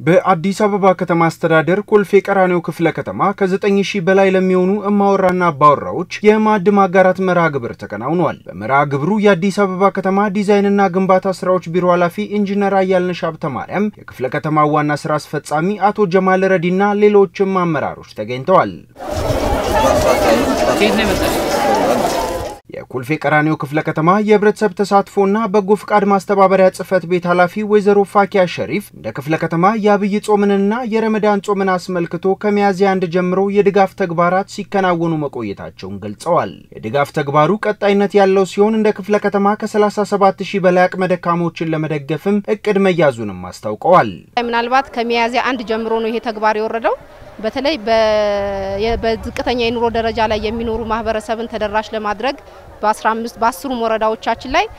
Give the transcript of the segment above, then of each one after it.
በአዲስ አበባ ከተማ አስተዳደር ኮልፌ ቀራኒዮ ክፍለ ከተማ ከ9 ሺህ በላይ ለሚሆኑ እማወራና አባወራዎች የማዕድ ማጋራት መርሃ ግብር ተከናውኗል። በመርሃ ግብሩ የአዲስ አበባ ከተማ ዲዛይንና ግንባታ ስራዎች ቢሮ ኃላፊ ኢንጂነር አያልነሽ ሀብተ ማርያም፣ የክፍለ ከተማው ዋና ስራ አስፈጻሚ አቶ ጀማል ረዲና ሌሎችም አመራሮች ተገኝተዋል። የኮልፌ ቀራኒዮ ክፍለ ከተማ የህብረተሰብ ተሳትፎና በጎ ፍቃድ ማስተባበሪያ ጽህፈት ቤት ኃላፊ ወይዘሮ ፋኪያ ሸሪፍ እንደ ክፍለ ከተማ የአብይ ጾምንና የረመዳን ጾምን አስመልክቶ ከሚያዝያ አንድ ጀምሮ የድጋፍ ተግባራት ሲከናወኑ መቆየታቸውን ገልጸዋል። የድጋፍ ተግባሩ ቀጣይነት ያለው ሲሆን እንደ ክፍለ ከተማ ከ37 ሺህ በላይ አቅመ ደካሞችን ለመደገፍም እቅድ መያዙንም አስታውቀዋል። ምናልባት ከሚያዝያ አንድ ጀምሮ ነው ይሄ ተግባር የወረደው። በተለይ በዝቅተኛ የኑሮ ደረጃ ላይ የሚኖሩ ማህበረሰብን ተደራሽ ለማድረግ በ15 በአስሩም ወረዳዎቻችን ላይ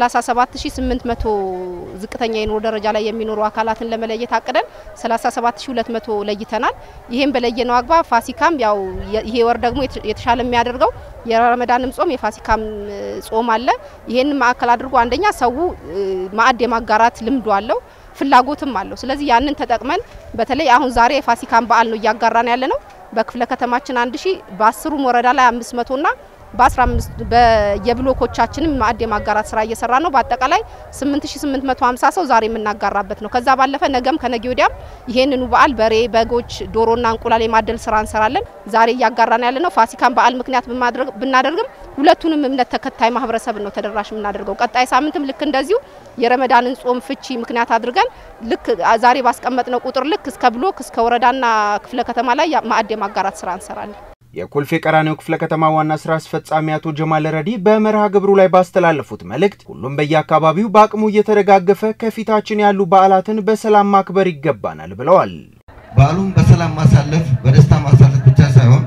37800 ዝቅተኛ የኑሮ ደረጃ ላይ የሚኖሩ አካላትን ለመለየት አቅደን 37200 ለይተናል። ይሄን በለየነው አግባብ ፋሲካም ያው ይሄ ወር ደግሞ የተሻለ የሚያደርገው የረመዳንም ጾም የፋሲካም ጾም አለ። ይሄን ማዕከል አድርጎ አንደኛ ሰው ማዕድ የማጋራት ልምዱ አለው ፍላጎትም አለው። ስለዚህ ያንን ተጠቅመን በተለይ አሁን ዛሬ የፋሲካን በዓል ነው እያጋራን ያለ ነው። በክፍለ ከተማችን አንድ ሺህ በአስሩም ወረዳ ላይ አምስት መቶና በ15 በየብሎኮቻችንም ማዕድ የማጋራት ስራ እየሰራ ነው። በአጠቃላይ 8850 ሰው ዛሬ የምናጋራበት ነው። ከዛ ባለፈ ነገም ከነገ ወዲያም ይሄንኑ በዓል በሬ፣ በጎች፣ ዶሮና እንቁላል የማደል ስራ እንሰራለን። ዛሬ እያጋራን ያለ ነው። ፋሲካን በዓል ምክንያት ብናደርግም ሁለቱንም እምነት ተከታይ ማህበረሰብ ነው ተደራሽ የምናደርገው። ቀጣይ ሳምንትም ልክ እንደዚሁ የረመዳንን ጾም ፍቺ ምክንያት አድርገን ልክ ዛሬ ባስቀመጥነው ቁጥር ልክ እስከ ብሎክ እስከ ወረዳና ክፍለ ከተማ ላይ ማዕድ የማጋራት ስራ እንሰራለን። የኮልፌ ቀራኒዮ ክፍለ ከተማ ዋና ስራ አስፈጻሚ አቶ ጀማል ረዲ በመርሃ ግብሩ ላይ ባስተላለፉት መልእክት ሁሉም በየአካባቢው በአቅሙ እየተደጋገፈ ከፊታችን ያሉ በዓላትን በሰላም ማክበር ይገባናል ብለዋል። በዓሉን በሰላም ማሳለፍ በደስታ ማሳለፍ ብቻ ሳይሆን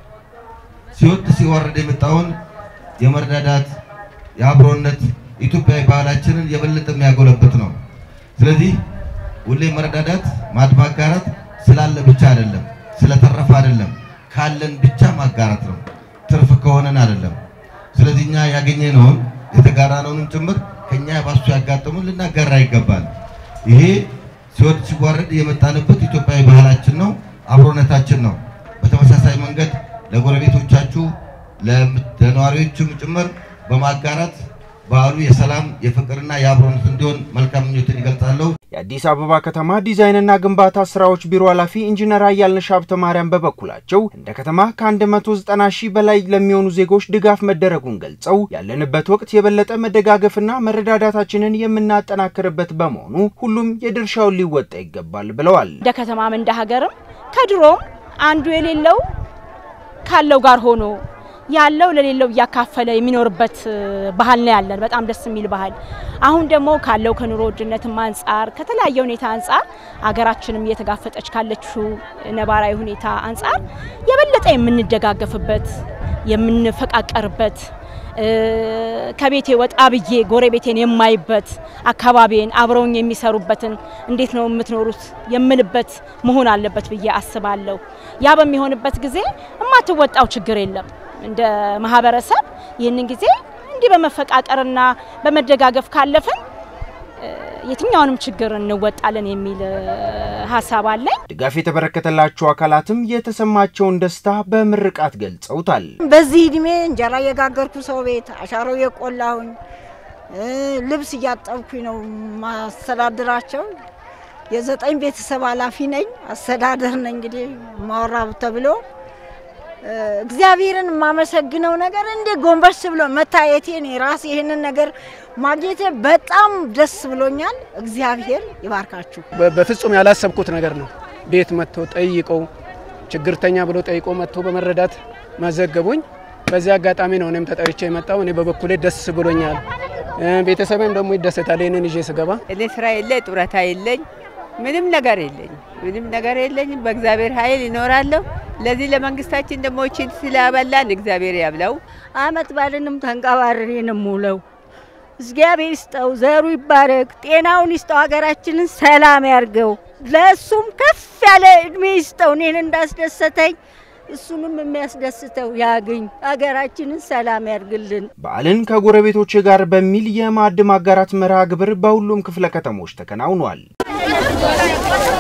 ሲወጥ ሲወርድ የመጣውን የመረዳዳት የአብሮነት ኢትዮጵያዊ ባህላችንን የበለጠ የሚያጎለበት ነው። ስለዚህ ሁሌ መረዳዳት ማዕድ ማጋራት ስላለ ብቻ አይደለም፣ ስለተረፈ አይደለም ካለን ብቻ ማጋራት ነው። ትርፍ ከሆነን አይደለም። ስለዚህ እኛ ያገኘነውን የተጋራነውንም ጭምር ከኛ ባሱ ያጋጠሙን ልናጋራ ይገባል። ይሄ ሲወድ ሲዋረድ የመጣንበት ኢትዮጵያዊ ባህላችን ነው፣ አብሮነታችን ነው። በተመሳሳይ መንገድ ለጎረቤቶቻችሁ ለነዋሪዎችም ጭምር በማጋራት በዓሉ የሰላም የፍቅርና የአብሮነት እንዲሆን መልካም ምኞትን ይገልጻለሁ። የአዲስ አበባ ከተማ ዲዛይንና ግንባታ ስራዎች ቢሮ ኃላፊ ኢንጂነር አያልነሽ ሀብተ ማርያም በበኩላቸው እንደ ከተማ ከ190 ሺህ በላይ ለሚሆኑ ዜጎች ድጋፍ መደረጉን ገልጸው ያለንበት ወቅት የበለጠ መደጋገፍና መረዳዳታችንን የምናጠናክርበት በመሆኑ ሁሉም የድርሻውን ሊወጣ ይገባል ብለዋል። እንደ ከተማም እንደ ሀገርም ከድሮም አንዱ የሌለው ካለው ጋር ሆኖ ያለው ለሌለው እያካፈለ የሚኖርበት ባህል ነው ያለን። በጣም ደስ የሚል ባህል። አሁን ደግሞ ካለው ከኑሮ ውድነትም አንጻር ከተለያየ ሁኔታ አንጻር አገራችንም እየተጋፈጠች ካለችው ነባራዊ ሁኔታ አንጻር የበለጠ የምንደጋገፍበት የምንፈቃቀርበት ከቤቴ ወጣ ብዬ ጎረቤቴን የማይበት አካባቢን አብረውኝ የሚሰሩበትን እንዴት ነው የምትኖሩት የምልበት መሆን አለበት ብዬ አስባለሁ። ያ በሚሆንበት ጊዜ የማትወጣው ችግር የለም። እንደ ማህበረሰብ ይህንን ጊዜ እንዲህ በመፈቃቀርና በመደጋገፍ ካለፍን የትኛውንም ችግር እንወጣለን የሚል ሀሳብ አለኝ። ድጋፍ የተበረከተላቸው አካላትም የተሰማቸውን ደስታ በምርቃት ገልጸውታል። በዚህ እድሜ እንጀራ እየጋገርኩ ሰው ቤት አሻሮ የቆላሁኝ ልብስ እያጠብኩኝ ነው ማስተዳድራቸው። የዘጠኝ ቤተሰብ ኃላፊ ነኝ፣ አስተዳደር ነኝ። እንግዲህ ማወራ ተብሎ እግዚአብሔርን የማመሰግነው ነገር እንደ ጎንበስ ብሎ መታየቴ እኔ ራሴ ይህንን ነገር ማግኘቴ በጣም ደስ ብሎኛል። እግዚአብሔር ይባርካችሁ። በፍጹም ያላሰብኩት ነገር ነው። ቤት መጥቶ ጠይቀው ችግርተኛ ብሎ ጠይቆ መጥቶ በመረዳት መዘገቡኝ። በዚህ አጋጣሚ ነው እኔም ተጠርቼ የመጣው። እኔ በበኩሌ ደስ ብሎኛል። ቤተሰብም ደግሞ ይደሰታል ይህንን ይዤ ስገባ። እኔ ስራ የለ ጡረታ የለኝ ምንም ነገር የለኝ ምንም ነገር የለኝም። በእግዚአብሔር ኃይል ይኖራለሁ። ለዚህ ለመንግስታችን ደግሞ እቺን ስላበላን እግዚአብሔር ያብላው። አመት ባልንም ተንቀባርሬ ነው የምውለው። እግዚአብሔር ይስጠው፣ ዘሩ ይባረክ፣ ጤናውን ይስጠው፣ ሀገራችንን ሰላም ያርገው፣ ለእሱም ከፍ ያለ እድሜ ይስጠው። እኔን እንዳስደሰተኝ እሱንም የሚያስደስተው ያግኝ፣ ሀገራችንን ሰላም ያርግልን። በዓልን ከጎረቤቶች ጋር በሚል የማዕድ ማጋራት መርሃ ግብር በሁሉም ክፍለ ከተሞች ተከናውኗል።